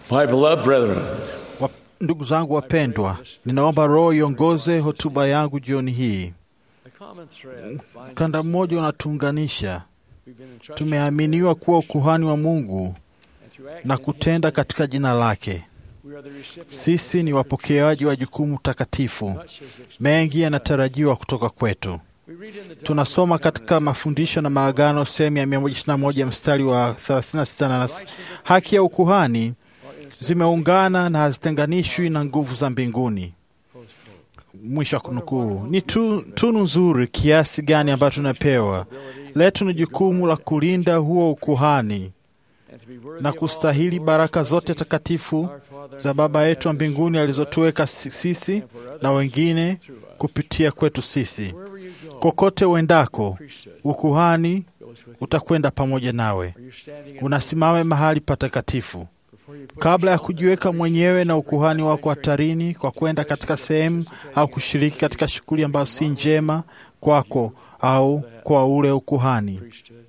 My beloved brethren, Wa- Ndugu zangu wapendwa, ninaomba Roho iongoze hotuba yangu jioni hii. Kanda mmoja unatuunganisha. Tumeaminiwa kuwa ukuhani wa Mungu na kutenda katika jina lake. Sisi ni wapokeaji wa jukumu takatifu. Mengi yanatarajiwa kutoka kwetu. Tunasoma katika mafundisho na maagano sehemu ya 121 mstari wa 36 na nas- haki ya ukuhani zimeungana na hazitenganishwi na nguvu za mbinguni. Mwisho wa kunukuu. Ni tu, tunu nzuri kiasi gani ambayo tunapewa. Letu ni jukumu la kulinda huo ukuhani na kustahili baraka zote takatifu za Baba yetu wa mbinguni alizotuweka si- sisi na wengine kupitia kwetu sisi. Kokote uendako, ukuhani utakwenda pamoja nawe. Unasimame mahali patakatifu. Kabla ya kujiweka mwenyewe na ukuhani wako hatarini kwa kwenda katika sehemu au kushiriki katika shughuli ambazo si njema kwako au kwa ule ukuhani,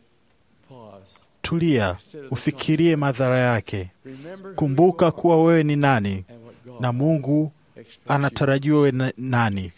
tulia, ufikirie madhara yake. Kumbuka kuwa wewe ni nani na Mungu anatarajiwa wewe na- nani.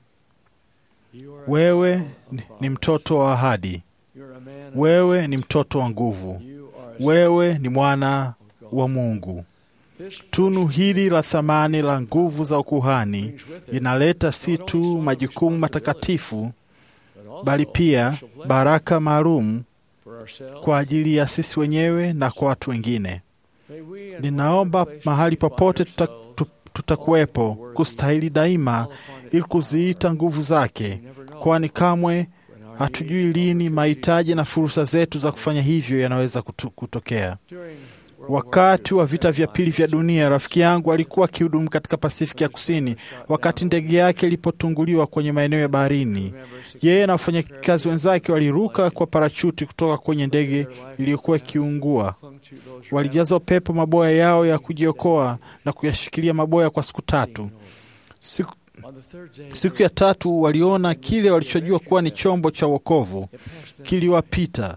Wewe ni- ni mtoto wa ahadi, wewe ni mtoto wa nguvu, wewe ni mwana wa Mungu. Tunu hili la thamani la nguvu za ukuhani linaleta si tu majukumu matakatifu, bali pia baraka maalum kwa ajili ya sisi wenyewe na kwa watu wengine. Ninaomba mahali popote tuta, tu- tutakuwepo kustahili daima ili kuziita nguvu zake, kwani kamwe hatujui lini mahitaji na fursa zetu za kufanya hivyo yanaweza kutu, kutokea. Wakati wa vita vya pili vya dunia, rafiki yangu alikuwa akihudumu katika Pasifiki ya Kusini wakati ndege yake ilipotunguliwa kwenye maeneo ya baharini. Yeye na wafanyakazi wenzake waliruka kwa parachuti kutoka kwenye ndege iliyokuwa ikiungua. Walijaza upepo maboya yao ya kujiokoa na kuyashikilia maboya kwa siku tatu. Siku, siku ya tatu waliona kile walichojua kuwa ni chombo cha wokovu kiliwapita.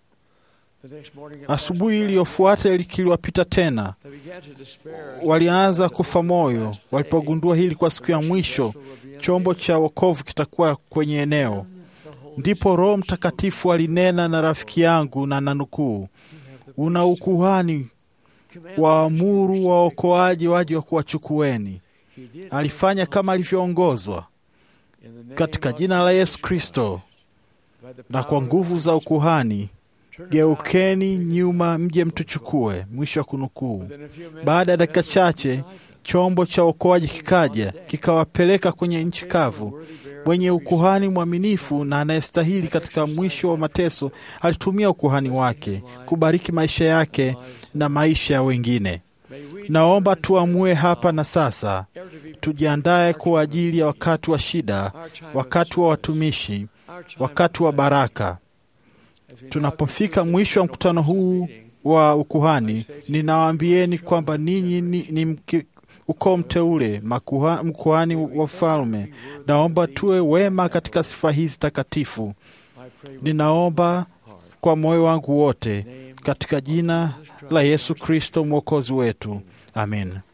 Asubuhi iliyofuata ili kiliwapita tena. Walianza kufa moyo walipogundua hii ilikuwa siku ya mwisho chombo cha wokovu kitakuwa kwenye eneo. Ndipo Roho Mtakatifu alinena na rafiki yangu na nanukuu, una ukuhani waamuru waokoaji waje wa kuwachukueni. Alifanya kama alivyoongozwa katika jina la Yesu Kristo na kwa nguvu za ukuhani geukeni nyuma mje mtuchukue. Mwisho wa kunukuu. Baada ya dakika chache chombo cha uokoaji kikaja kikawapeleka kwenye nchi kavu. Mwenye ukuhani mwaminifu na anayestahili katika mwisho wa mateso alitumia ukuhani wake kubariki maisha yake na maisha ya wengine. Naomba tuamue hapa na sasa, tujiandae kwa ajili ya wakati wa shida, wakati wa watumishi, wakati wa baraka. Tunapofika mwisho wa mkutano huu wa ukuhani, ninawaambieni kwamba ninyi ni, ni mki- ukoo mteule, makuha- mkuhani wa ufalme. Naomba tuwe wema katika sifa hizi takatifu. Ninaomba kwa moyo wangu wote katika jina la Yesu Kristo mwokozi wetu, amen.